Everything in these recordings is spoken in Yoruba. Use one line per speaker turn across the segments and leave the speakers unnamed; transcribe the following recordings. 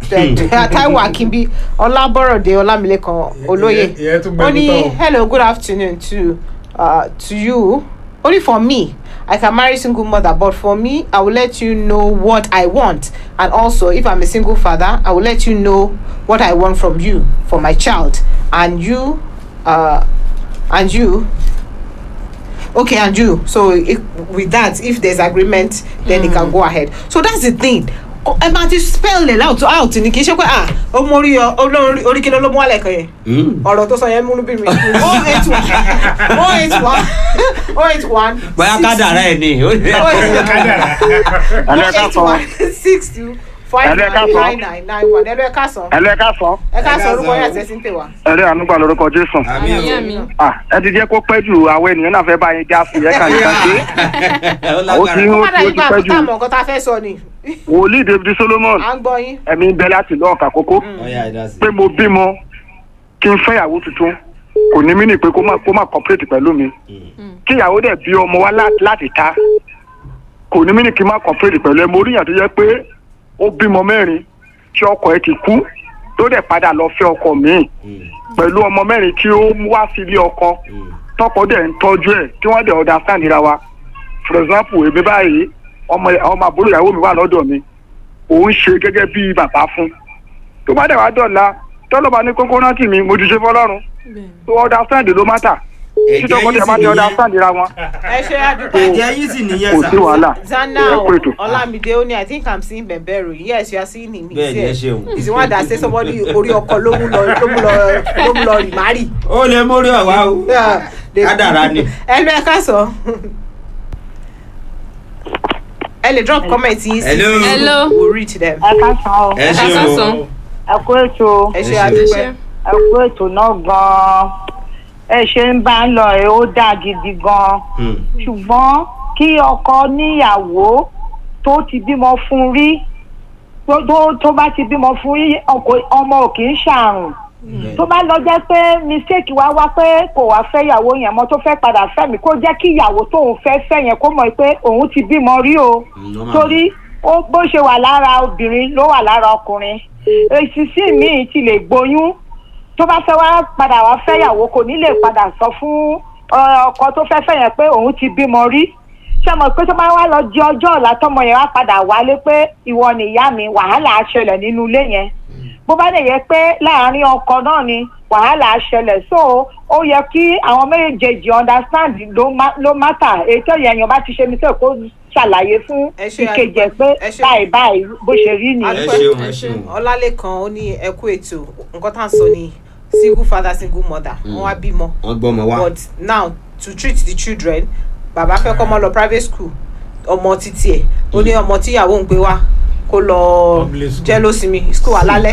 Taiwo Akínbí Ọlábọ̀rọ̀dé Ọlámilékan Olóyè
ìyẹn tún
ó
gbẹnu
ní
tán o.
hello good afternoon to uh, to you only for me I can marry single mother but for me I will let you know what I want and also if I'm a single father I will let you know what I want from you for my child and you uh, and you okay and you so if, with that if there's agreement then it can go ahead so that's the thing O- ẹ máa ti spell it out out ni kì í ṣe pé ah ó mú orí ọ olórí orí kí ló ló mú wálẹ̀ kan yẹn ọ̀rọ̀ tó sọ yẹn múnú bí mi oh eight one oh eight one oh eight one
bóyá kádàrá ẹ ni ó ní-
oh eight
Ẹlẹ́ ká sọ.
one six two five
Ẹlẹ́ ká
nine
sọ.
nine nine nine one ẹlẹ́ ká sàn
Ẹlẹ́ ká sọ.
ẹ ká sàn
Ẹ ká
orúkọ
sàn.
yẹn àti ẹsìn tè wá.
Ẹlẹ́ ànúgbà lórúkọ Jésù.
àmì
Àmì
o.
àmì.
Ah, ẹ ti jẹ́ kó pẹ́ jù àwọn ènìyàn náà fẹ́ bá yín já sí ẹ̀ka nìkan ṣe.
ó
Ó ti
lágbára
ń
ó
ó
padà
ti
yípa
pẹ́ jù.
àkótá mọ̀ nǹkan tá a fẹ́ sọ ni
Wòlíì David Solomon
à ń gbọ́ yín.
ẹ̀mí ń bẹ láti lọ́ọ̀ kàkókó.
ọyá ìdásí.
Pé mo bímọ kí n fẹ́ ìyàwó tuntun kò ní mí nì pé kó má kó má cooperate pẹ̀lú mi. Kí ìyàwó dẹ̀ bí ọmọ wá lá- láti ta kò ní mí nì kí n má cooperate pẹ̀lú ẹ. Mo rí ìyàn tó jẹ́ pé ó bímọ mẹ́rin tí ọkọ ẹ ti kú tó dẹ̀ padà lọ fẹ́ ọkọ míì pẹ̀lú ọmọ mẹ́rin tí ó mú wá sí ilé ọkọ tọkọ dẹ̀ ń tọ́jú ẹ̀ tí wọ́n dẹ̀ understand ra wa for example èmi báyìí ọmọ ọmọ àbúrò ìyàwó mi wà lọ́dọ̀ mi òun ṣe gẹ́gẹ́ bí bàbá fún tó bá dẹ̀ wá dọ̀la tọ́lọ́ba ní kókó rántí mi mo ti ṣe fọlọ́run tó understand ló má tà tí tọkọ dẹ̀ má ti understand ra wọn
ẹ ṣe àdúgbò.
ẹ̀jẹ̀ yín sì nìyẹn
kò
sà.
sí wàhálà
Zana
ẹ kú ètò.
Olamide Oni, I think I'm seeing Bemberu. Yes, you are seeing him. He's
Bẹ́ẹ̀ni,
here.
ẹ ṣeun.
He's the one that say somebody orí ọkọ ló mú lọ ló mú lọ ló mú lọ remarry.
ó lè mórí ọ̀wá o.
Yeah, they-
Kádàrá ni.
Ẹ lọ ẹ ká sọ. Ẹ lè drop comment yín sí.
Hello.
Hello.
We'll read them.
ẹ ká san o
ẹ
Ẹ
ṣeun
ká
o.
sàn.
ẹ kú ètò
Ẹ ṣe
Ẹ ṣe.
àdúpẹ́.
ẹ kú ètò náà gan-an ẹ ṣe ń bá ń lọ ẹ ó dáa gidi gan-an
Hmm.
ṣùgbọ́n kí ọkọ níyàwó tó ti bímọ fún rí tó- tó tó bá ti bímọ fún rí ọkọ- ọmọ ò kì í ṣàrùn tó bá lọ jẹ́ pé mistake wá wá pé kò wá fẹ́ ìyàwó yẹn mọ́ tó fẹ́ padà fẹ́ mi kó jẹ́ kí ìyàwó tóun fẹ́ fẹ́ yẹn kó mọ̀ pé òun ti bímọ rí o
normal.
torí ó bó ṣe wà lára obìnrin ló wà lára ọkùnrin èsì sí míì ti lè gboyún tó bá fẹ́ wá padà wá fẹ́yàwó kò ní lè padà sọ fún ọ, ọkọ tó fẹ́ fẹ́ yẹn pé òun ti bímọ rí ṣé mo pé tó bá wá lọ di ọjọ́ ọ̀la tọmọ yẹn wá padà wálé pé ìwọ nìyá mi wàhálà á ṣẹlẹ̀ nínú ilé yẹn bó bá lè yẹ pé láàárín ọkọ náà ni wàhálà á ṣẹlẹ̀ so ó yẹ kí àwọn méjèèjì understand ló má- ló mátà èyí tó yẹ èèyàn bá ti ṣe mí sọ kó ṣàlàyé fún
Ẹ ṣe
ìkejì ẹ pé
ẹ ṣe-
báyìí báyìí bó ṣe rí
ẹ
nìyẹn.
Adúpẹ́.
ṣeun ẹ ṣeun.
Ọlálékan ó ní ẹ kú ètò. Nǹkan tá à ń sọ ni single father single mother. Wọ́n wá bímọ.
wọ́n gbọ́ ọmọ wa.
but now to treat the children bàbá fẹ́ kọ́ ọmọ lọ private school ọmọ títí ẹ̀ ó ní ọmọ tíyàwó ń gbé wá kó lọ
Public school.
jẹ́ lósìmí school alálẹ́.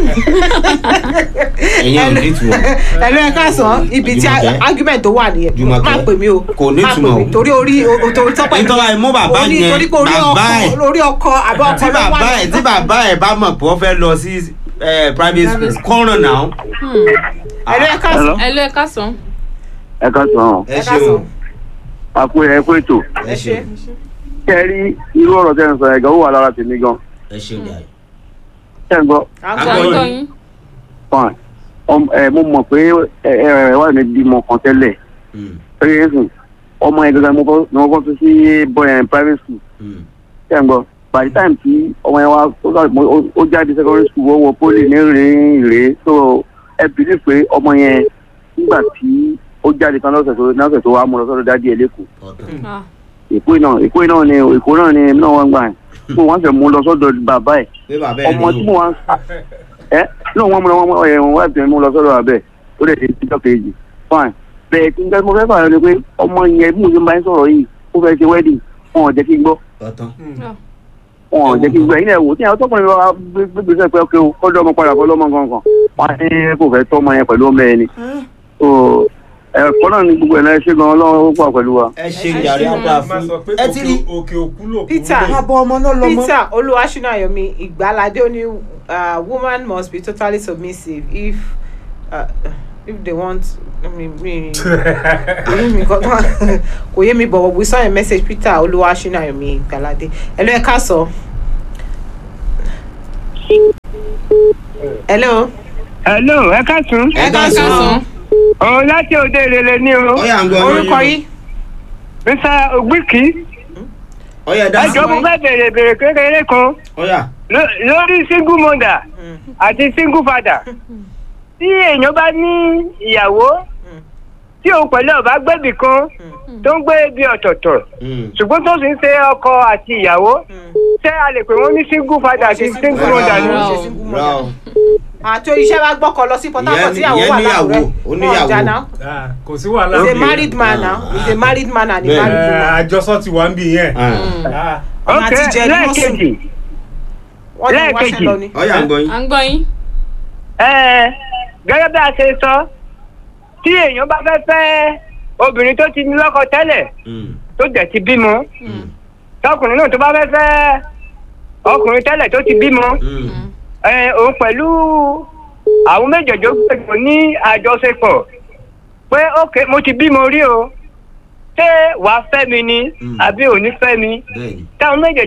ẹ̀yin ò ní ìtumọ̀.
ẹ̀lú ẹ̀ káàsán ibi tí
Jùmọ̀kẹ́.
argument tó wà nìyẹn
Jùmọ̀kẹ́.
má pè mí o
Kò ní
má pè
ìtumọ̀
mí
o.
torí orí o- torí tọ́pẹ́
Nítorí àìmú bàbá
ó ní
yẹn,
torí pé orí
bàbá
ọkọ
ẹ̀.
orí ọkọ àbí ọkọ
tí
ló wà
bàbá ẹ̀ tí bàbá ẹ̀ bá mọ̀ pé wọ́n fẹ́ lọ sí eh, private school kọ́ràn náà.
ẹ̀lú ẹ̀ káàsán
ẹ lọ ẹ ká sàn.
ẹ ká sàn
ẹ
ẹ
ṣeun.
káàsán
àpò ẹ kú ètò
ẹ ṣe
kẹ ẹ rí irú ọ̀rọ̀ tẹ́ ń sọ ẹ̀gàn ó wà lára tèmi gan
ẹ ṣeun jàre.
ṣé ń gbọ́
à ń
À ń
gbọ́
gbọ́
yín.
gbọ́ yín.
fine ọm ẹ mo mọ̀ pé ẹ ẹ wà ní bímọ kan tẹ́lẹ̀
Hmm.
pé ẹ̀sùn ọmọ yẹn gangan mo kọ́ ni wọ́n kọ́ fi sí boy and private school
Hmm.
ṣé ń gbọ́ by the time tí ọmọ yẹn wá ó sọ pé ó- ó jáde secondary school ó wọ poli ní rìn rèé so ẹ bìlí pé ọmọ yẹn nígbà tí ó jáde kan lọ́sẹ̀ tó lọ́sẹ̀ tó wá mú lọ sọ́dọ̀ dádì ẹ̀ lẹ́kọ̀ọ́
ọ̀tọ̀.
Ah,
èkó náà èkó náà ni èkó náà ni èmi náà wọ́n gbà yẹn so wọ́n fẹ́ mú lọ sọ́dọ̀ bàbá ẹ̀
pé bàbá ẹ̀
ọmọ tí
ní
mo wá ẹ náà wọ́n mú lọ wọ́n ẹ̀ wọ́n wá tẹ̀ mú lọ sọ́dọ̀ bàbá ẹ̀ ó lè dé títọ́ kejì fine bẹ́ẹ̀ tí nǹkan mo fẹ́ fà ni pé ọmọ yẹn bí mo ṣe ń bá yín sọ̀rọ̀ yìí ó fẹ́ ṣe wedding wọn ò jẹ́ kí n gbọ́
ọ̀tọ̀.
wọn ò jẹ́ kí n gbọ́ ẹ̀yin náà wò tí àwọn tọkùnrin wa gbégbèsè pé ọkẹ́ o kọ́dọ̀ ọmọ padà fọlọ́mọ kankan wọn á ní kò fẹ́ tọ́ ọmọ yẹn pẹ̀lú ọmọ ẹni so ẹ̀kọ́ náà ní gbogbo ẹ̀ náà ṣé gan ọlọ́run ó pọ̀ pẹ̀lú wa.
ẹ ṣe jàre àdá
máa
fún
sọ pé
ẹ ti rí.
òkè òkú lò kú
Peter.
lè.
abọ́ ọmọ náà lọ́mọ.
peter olúwaṣúnáyọmí ìgbàládé ó ní uh, woman must be totally submissive if uh, if they want I mean, mi kò yé mi kọ́ kò yé mi but we saw a message peter olúwaṣúnáyọmí ìgbàládé ẹ lọ ẹ ká sọ hello.
hello ẹ káàtún
ẹ ká sùn.
òun láti òde ìrẹ̀lẹ̀ ní o
ọyà ń gbọ́
orúkọ yìí.
mr ogbiki
ọyà dá
ẹjọ́ mo fẹ́ bèrè bèrè kékeré kan
ọyà
ló- lórí single mother àti single father tí èèyàn bá ní ìyàwó tí òun pẹ̀lú ọ̀bá gbẹ̀bì kan tó ń gbé ibi ọ̀tọ̀ọ̀tọ̀ ṣùgbọ́n tó sì ń ṣe ọkọ àti ìyàwó ṣé a lè pè wọ́n ní single father àti single mother ni.
rà
ṣe
ó
single
rà ó
àti iṣẹ́ wa gbọ́kọ̀ lọ sí port harcourt
Ìyẹn-
tíyàwó
ìyẹn
wà
níyàwó,
láwùrẹ́
ó níyàwó.
náà.
Ah, kò sí wàhálà.
he's a
Okay.
married man now he's a married man and a
Bẹ́ẹ̀.
married
Eh,
woman.
àjọsọ ti wà ń bì yẹn. Ah,
ọmọ
ok
àti jẹ ní wọ́n sùn
lẹ́ẹ̀kejì
wọ́n ní wáṣẹ́
lẹ́ẹ̀kejì.
lọ ni.
ọyà ń gbọ́ yín
à ń gbọ́ yín.
ẹ gẹ́gẹ́ bí a ṣe sọ tí èèyàn bá fẹ́ fẹ́ obìnrin tó ti ní lọ́kọ tẹ́lẹ̀ tó dẹ̀ ti bímọ tọkùnrin náà tó bá fẹ́ fẹ́ ọkùnrin tẹ́lẹ̀ tó ti bímọ ẹ òun pẹ̀lú àwọn méjèèjì ó gbẹ̀gbọ́ ní àjọṣepọ̀ pé ok mo ti bímọ rí o ṣé wàá fẹ́ mi ni
Mm.
àbí ò ní fẹ́ mi
bẹ́ẹ̀ni
táwọn méjèèjì